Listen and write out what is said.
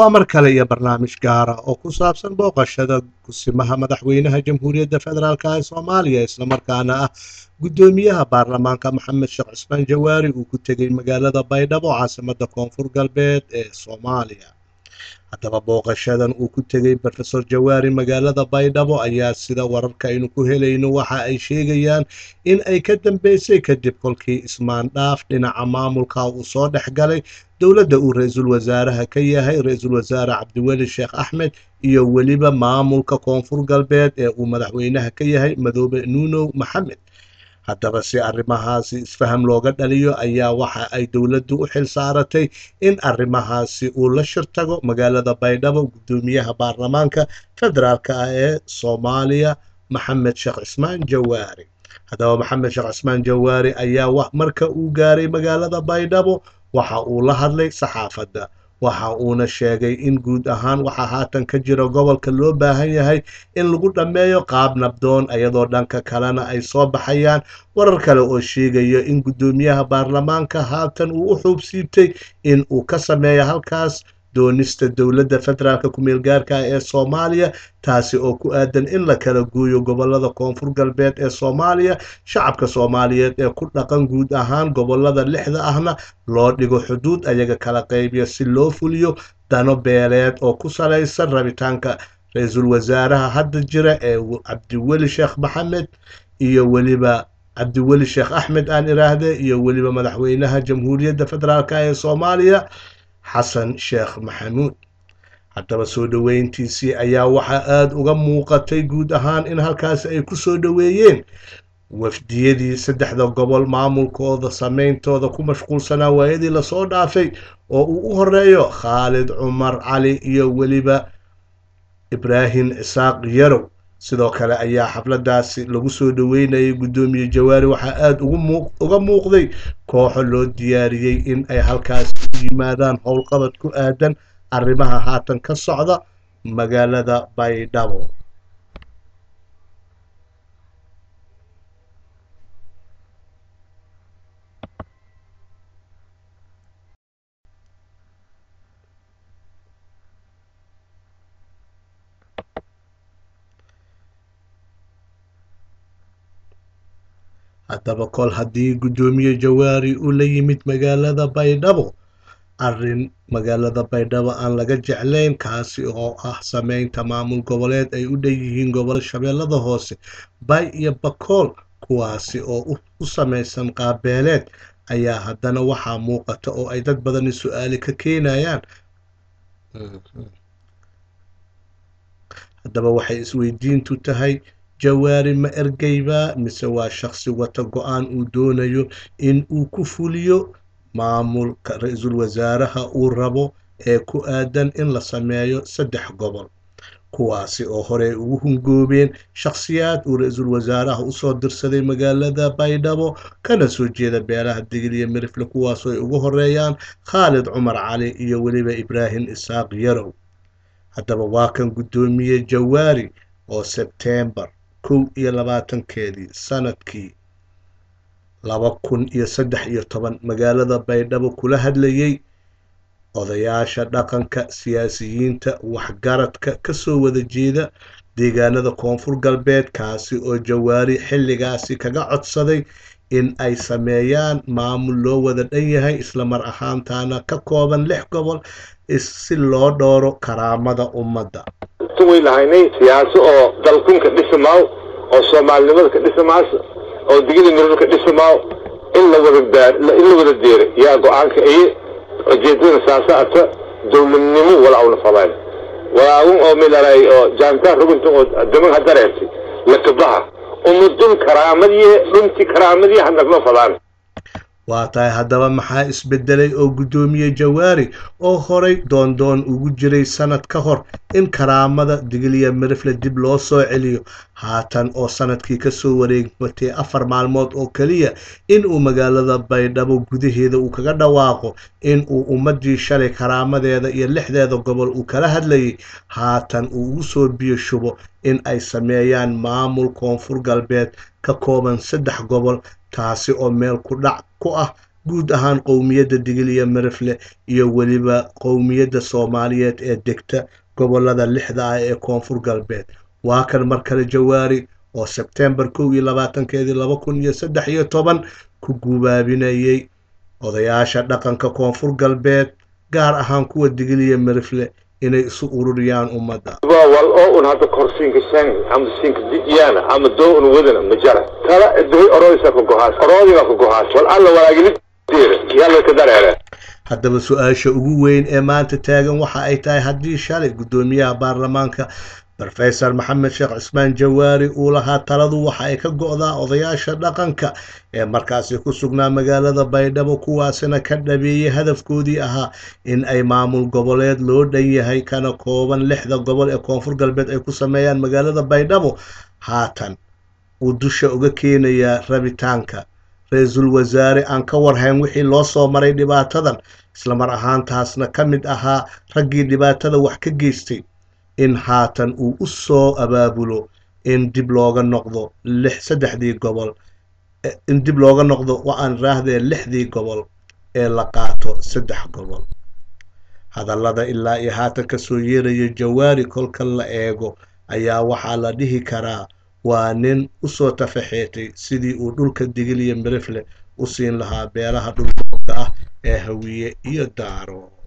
waa mar kale iyo barnaamij gaara oo ku saabsan booqashada kusimaha madaxweynaha jamhuuriyadda federaalk ee soomaaliya islamarkaana ah guddoomiyaha baarlamaanka maxamed sheekh cusmaan jawaari uu ku tegey magaalada baydhabo caasimada koonfur galbeed ee soomaaliya haddaba booqashadan uu ku tegey rofesor jawaari magaalada baydhabo ayaa sida wararka aynu ku helayno waxa ay sheegayaan in ay ka dambeysay kadib kolkii ismaandhaaf dhinaca maamulka uu soo dhex galay dowladda uu ra-iisul wasaaraha ka yahay ra-iisul wasaare cabdiweli sheekh axmed iyo weliba maamulka koonfur galbeed ee uu madaxweynaha ka yahay madoobe nuunow maxamed haddaba si arrimahaasi isfaham looga dhaliyo ayaa waxa ay dowladdu u xil saaratay in arrimahaasi uu la shirtago magaalada baydhabo guddoomiyaha baarlamaanka federaalka ah ee soomaaliya maxamed sheekh cismaan jawaari haddaba maxamed sheekh cismaan jawaari ayaa marka uu gaaray magaalada baydhabo waxa uu la hadlay saxaafadda waxa uuna sheegay in guud ahaan waxaa haatan ka jira gobolka loo baahan yahay in lagu dhammeeyo qaab nabdoon iyadoo dhanka kalena ay soo baxayaan warar kale oo sheegaya in guddoomiyaha baarlamaanka haatan uu u xuubsiibtay in uu ka sameeyo halkaas doonista dowladda federaalk ku-meel gaarka ee soomaaliya taasi oo ku aadan in la kala gooyo gobolada koonfur galbeed ee soomaaliya shacabka soomaaliyeed ee ku dhaqan guud ahaan gobolada lixda ahna loo dhigo xuduud ayaga kala qaybiya si loo fuliyo dano beeleed oo ku salaysan rabitaanka ra-iisul wasaaraha hadda jira ee cabdiweli sheekh maxamed iyo weliba cabdiweli sheekh axmed aan iraahde iyo weliba madaxweynaha jamhuuriyadda federaalk ee soomaaliya xasan sheekh maxamuud haddaba soo dhoweyntiisii ayaa waxaa aada uga muuqatay guud ahaan in halkaasi ay ku soo dhoweeyeen wafdiyadii saddexda gobol maamulkooda sameyntooda ku mashquulsanaa waayadii lasoo dhaafay oo uu u horeeyo khaalid cumar cali iyo weliba ibraahim cisaaq yarow sidoo kale ayaa xafladaasi lagu soo dhoweynayay guddoomiye jawaari waxaa aada uga muuqday kooxo loo diyaariyey in ay halkaasi u yimaadaan howlqabad ku aadan arrimaha haatan ka socda magaalada baydhabo haddaba kol haddii guddoomiye jawaari uu la yimid magaalada baydhabo arrin magaalada baydhabo aan laga jeclayn kaasi oo ah sameynta maamul goboleed ay u dhan yihiin gobolo shabeellada hoose bay iyo bakool kuwaasi oo u samaysan qaabeeleed ayaa haddana waxaa muuqata oo ay dad badani su-aali ka keenayaan haddaba waxay isweydiintu tahay jawaari ma ergeybaa mise waa shaqsi wata go-aan uu doonayo in uu ku fuliyo maamulka ra-iisul wasaaraha uu rabo ee ku aadan in la sameeyo saddex gobol kuwaasi oo horey ugu hungoobeen shakhsiyaad uu ra-iisul wasaaraha usoo dirsaday magaalada baydhabo kana soo jeeda beelaha digil iyo mirifle kuwaasoo ay ugu horeeyaan khaalid cumar cali iyo weliba ibraahim isaaq yarow haddaba waa kan guddoomiye jawaari oo sebteembar kow iyo labaatankeedii sanadkii laba kun iyo saddex iyo toban magaalada baydhabo kula hadlayay odayaasha dhaqanka siyaasiyiinta waxgaradka kasoo wada jeeda deegaanada koonfur galbeed kaasi oo jawaari xilligaasi kaga codsaday in ay sameeyaan maamul loo wada dhan yahay islamar ahaantaana ka kooban lix gobol si loo dhooro karaamada ummadda way lahaynay siyaaso oo dalkunka dhisamaaw oo soomaalinimada ka dhisamaas oo digida mirar ka dhisamaaw in la wada in la wada deero yaa go-aanka iye ujeedadana saasa ata dowladnimo walaawna falayn walaawun oo milaray oo jaantaan rugunta oo daman hadareertay lakabaha umadun karaamadiye dhunti karaamadiye hadnagma falaan waa tahay haddaba maxaa isbedelay oo guddoomiye jawaari oo horay doondoon ugu jiray sanad ka hor in karaamada digiliya mirifle dib loo soo celiyo haatan oo sanadkii kasoo wareegmatay afar maalmood oo keliya in uu magaalada baydhabo gudaheeda uu kaga dhawaaqo in uu ummadii shalay karaamadeeda iyo lixdeeda gobol uu kala hadlayay haatan uu ugu soo biyo shubo in ay sameeyaan maamul koonfur galbeed ka kooban saddex gobol taasi oo meel ku dhac ku ah guud ahaan qowmiyadda digil iyo mirifle iyo weliba qowmiyadda soomaaliyeed ee degta gobolada lixda ah ee koonfur galbeed waa kan mar kale jawaari oo sebtembar kow iyo labaatankeedii laba kun iyo saddex iyo toban ku gubaabinayay odayaasha dhaqanka koonfur galbeed gaar ahaan kuwa digil iyo mirifle inay isu ururiyaan ummadda wal oo un hadda korsiinka shan ama siinka diyaana ama doo un wadana ma jara tala edahay oroodisa ka gohaas oroodina ka gohaas wal alla walaagili diira yalla ka dareere haddaba su-aasha ugu weyn ee maanta taagan waxa ay tahay haddii shalay guddoomiyaha baarlamaanka rofesor maxamed sheekh cusmaan jawaari uu lahaa taladu waxa ay ka go-daa odayaasha dhaqanka ee markaasi ku sugnaa magaalada baydhabo kuwaasina ka dhabeeyey hadafkoodii ahaa in ay maamul goboleed loo dhan yahay kana kooban lixda gobol ee koonfur galbeed ay ku sameeyaan magaalada baydhabo haatan uu dusha uga keenayaa rabitaanka ra-iisul wasaare aan ka warhayn wixii loo soo maray dhibaatadan islamar ahaantaasna ka mid ahaa raggii dhibaatada wax ka geystay in haatan uu u soo abaabulo in dib looga noqdo lix saddexdii gobol in dib looga noqdo wa-aan raahdee lixdii gobol ee la qaato saddex gobol hadallada ilaa iyo haatan kasoo yeeraya jawaari kolka la eego ayaa waxaa la dhihi karaa waa nin usoo tafaxeetay sidii uu dhulka digil iyo mirifle u siin lahaa beelaha dhulboobka ah ee hawiye iyo daaro